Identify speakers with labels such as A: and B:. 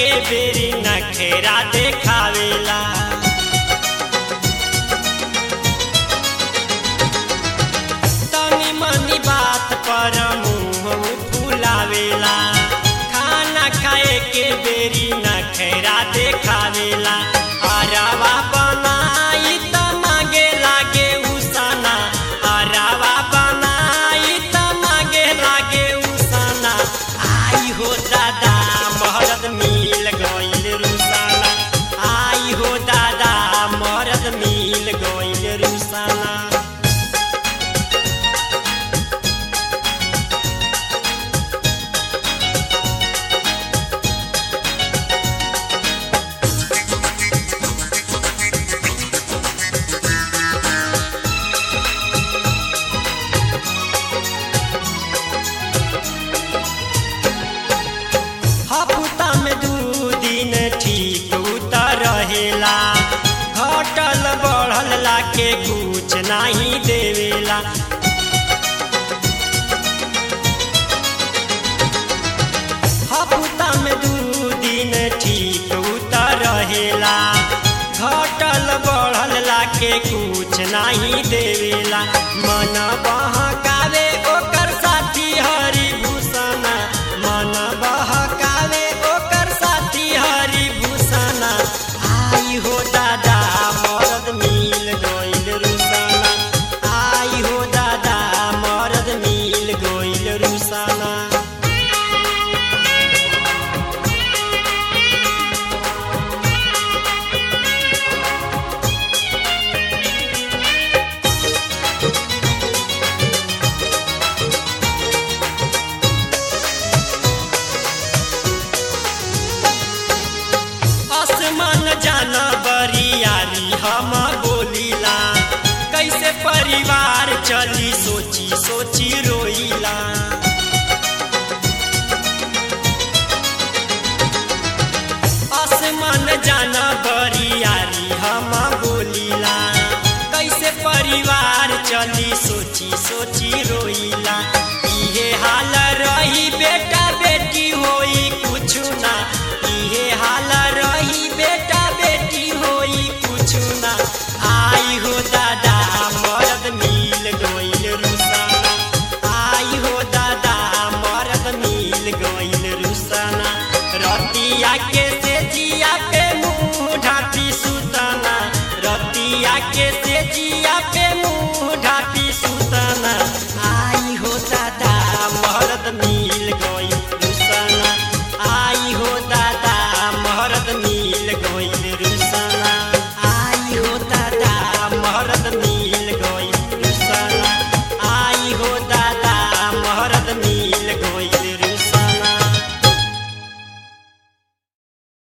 A: एके बेरी नखेरा देखावेला तनी मनी बात पर मुंह फुलावेला खाना खाए के बेरी नखेरा देखावेला अरवा बनाई त मागे लागे उसाना अरवा बनाई त मागे लागे उसाना आई हो दादा मरद मिल गइल रुसाना आई हो दादा मरद मिल गइल रुसाना हफ्ता में दू दिन ठीक उतर रहेला घटल बढ़ल लाके कुछ नहीं देवेला हफ्ता में दू दिन ठीक उतर रहेला घटल बढ़ल लाके कुछ नहीं देवेला मन बहकावे ओकर साथी हरिभूषण मन बहकावे ओकर साथी हरिभूषण आई हो दादा मरद मिल गइल रुसाना आई हो दादा मरद मिल गइल रुसाना आसमान जाना बरियारी हम बोलीला कैसे परिवार चली सोची सोची रोईला आसमान जाना बरियारी हम बोलीला कैसे परिवार चली सोची सोची रोईला इहे हाल रही बेटा बेटी होई कुछु ना इहे हाल रही बेटा बेटी होई कुछु ना आई हो दादा मरद मिल गइल रुसाना आई हो दादा मरद मिल गइल रुसाना रतिया के